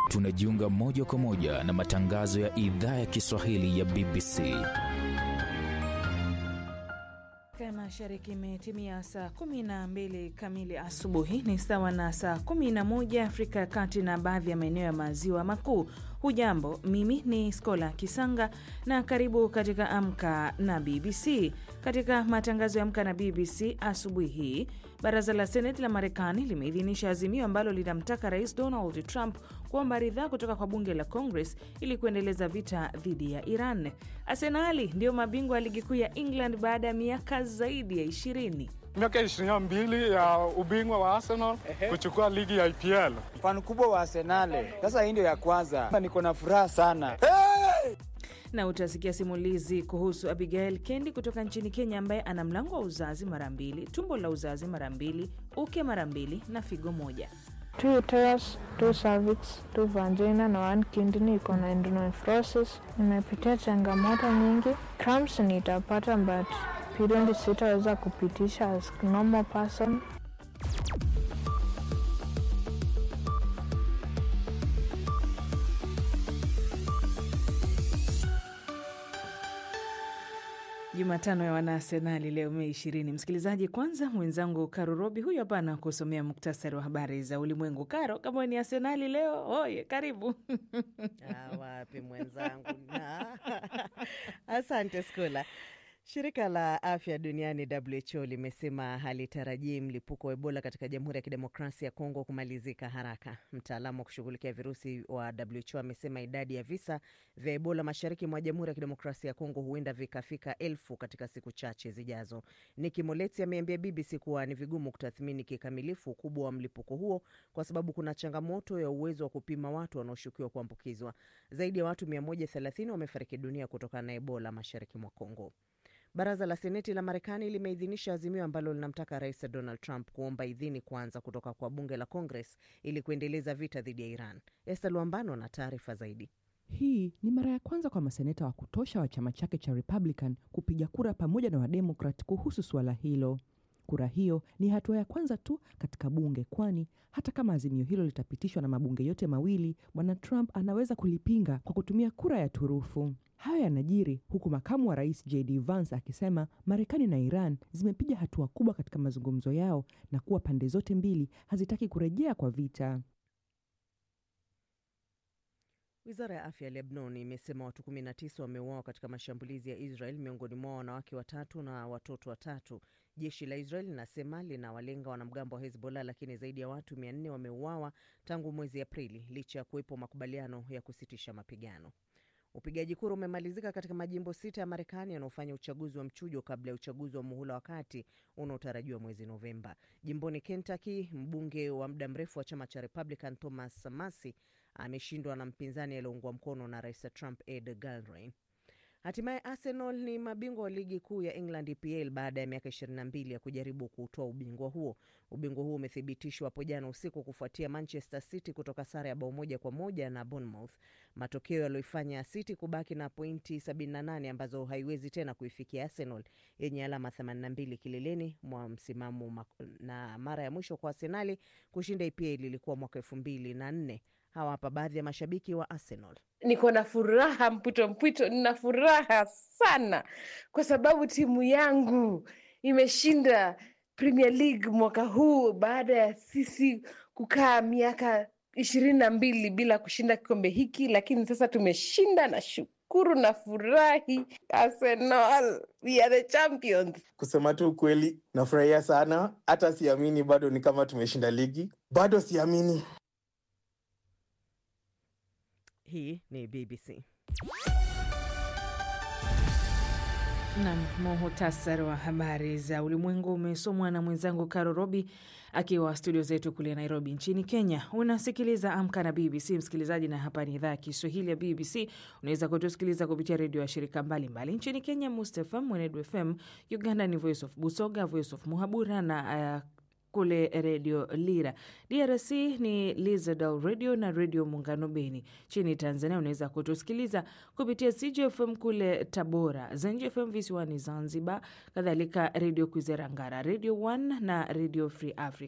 tunajiunga moja kwa moja na matangazo ya idhaa ya Kiswahili ya BBC. Mashariki imetimia saa 12 kamili asubuhi, ni sawa na saa 11 Afrika ya Kati na baadhi ya maeneo ya maziwa makuu. Hujambo, mimi ni Skola Kisanga na karibu katika Amka na BBC. Katika matangazo ya Amka na BBC asubuhi hii, baraza la Seneti la Marekani limeidhinisha azimio ambalo linamtaka Rais Donald Trump kuomba ridhaa kutoka kwa bunge la Congress ili kuendeleza vita dhidi ya Iran. Arsenali ndio mabingwa wa ligi kuu ya England baada ya miaka zaidi ya ishirini. Miaka ishirini na mbili ya ubingwa wa Arsenal kuchukua ligi ya IPL. Fan kubwa wa Arsenal. Sasa hii ndio ya kwanza, niko na furaha sana hey! na utasikia simulizi kuhusu Abigail Kendi kutoka nchini Kenya, ambaye ana mlango wa uzazi mara mbili, tumbo la uzazi mara mbili, uke mara mbili na figo moja. Two uterus, two cervix, two vagina na one kidney iko na endonephrosis. Nimepitia changamoto nyingi. Cramps nitapata but period sitaweza kupitisha as normal person. Jumatano ya Wanaarsenali leo Mei ishirini. Msikilizaji, kwanza mwenzangu Karo Robi huyu hapa na kusomea muktasari wa habari za ulimwengu. Karo, kama ni Arsenali leo, oye, karibu. Ah, wapi mwenzangu na asante Skula. Shirika la afya duniani WHO limesema halitarajii mlipuko wa Ebola katika Jamhuri ya Kidemokrasia ya Kongo kumalizika haraka. Mtaalamu wa kushughulikia virusi wa WHO amesema idadi ya visa vya Ebola mashariki mwa Jamhuri ya Kidemokrasia ya Kongo huenda vikafika elfu katika siku chache zijazo. Niki Moletsi ameambia BBC kuwa ni vigumu kutathmini kikamilifu ukubwa wa mlipuko huo kwa sababu kuna changamoto ya uwezo wa kupima watu wanaoshukiwa kuambukizwa. Zaidi ya watu 130 wamefariki dunia kutokana na Ebola mashariki mwa Kongo. Baraza la Seneti la Marekani limeidhinisha azimio ambalo linamtaka Rais Donald Trump kuomba idhini kwanza kutoka kwa bunge la Congress ili kuendeleza vita dhidi ya Iran. Esther Luambano na taarifa zaidi. Hii ni mara ya kwanza kwa maseneta wa kutosha wa chama chake cha Republican kupiga kura pamoja na Wademokrat kuhusu suala hilo. Kura hiyo ni hatua ya kwanza tu katika bunge, kwani hata kama azimio hilo litapitishwa na mabunge yote mawili, bwana Trump anaweza kulipinga kwa kutumia kura ya turufu. Hayo yanajiri huku makamu wa rais JD Vance akisema Marekani na Iran zimepiga hatua kubwa katika mazungumzo yao na kuwa pande zote mbili hazitaki kurejea kwa vita. Wizara ya afya ya Lebanon imesema watu 19 wameuawa katika mashambulizi ya Israel, miongoni mwao wanawake watatu na watoto watatu. Jeshi la Israel linasema linawalenga wanamgambo wa Hezbollah, lakini zaidi ya watu 400 wameuawa tangu mwezi Aprili, licha ya kuwepo makubaliano ya kusitisha mapigano. Upigaji kura umemalizika katika majimbo sita ya Marekani yanayofanya uchaguzi wa mchujo kabla ya uchaguzi wa muhula wa kati unaotarajiwa mwezi Novemba. Jimboni Kentucky, mbunge wa muda mrefu wa chama cha Republican Thomas Massie ameshindwa na mpinzani aliyeungwa mkono na rais Trump, Ed Galbraith. Hatimaye Arsenal ni mabingwa wa ligi kuu ya England EPL baada ya miaka 22 ya kujaribu kuutoa ubingwa huo. Ubingwa huo umethibitishwa hapo jana usiku kufuatia Manchester City kutoka sare ya bao moja kwa moja na Bournemouth, matokeo yaliyoifanya City kubaki na pointi 78 ambazo haiwezi tena kuifikia Arsenal yenye alama 82 kileleni mwa msimamo, na mara ya mwisho kwa Arsenali kushinda EPL ilikuwa mwaka 2004. Hawa hapa baadhi ya mashabiki wa Arsenal. Niko na furaha mpwito mpwito, nina furaha sana kwa sababu timu yangu imeshinda Premier League mwaka huu baada ya sisi kukaa miaka ishirini na mbili bila kushinda kikombe hiki, lakini sasa tumeshinda na shukuru na furahi. Arsenal, we are the champions. Kusema tu ukweli, nafurahia sana, hata siamini bado ni kama tumeshinda ligi, bado siamini. Hii ni BBC. Nam, muhutasari wa habari za ulimwengu umesomwa na mwenzangu Karo Robi akiwa studio zetu kule Nairobi nchini Kenya. Unasikiliza Amka na BBC msikilizaji, na hapa ni idhaa ya Kiswahili ya BBC. Unaweza kutusikiliza kupitia redio ya shirika mbalimbali mbali. Nchini Kenya, Mustafm, Mwenedu FM, Uganda ni Voice of Busoga, Voice of Muhabura na uh, kule redio Lira. DRC ni Lizadal radio na redio Muungano Beni. Nchini Tanzania unaweza kutusikiliza kupitia CJFM kule Tabora, ZenJFM visiwani Zanzibar, kadhalika redio Kwizera Ngara, redio One na redio Free Africa.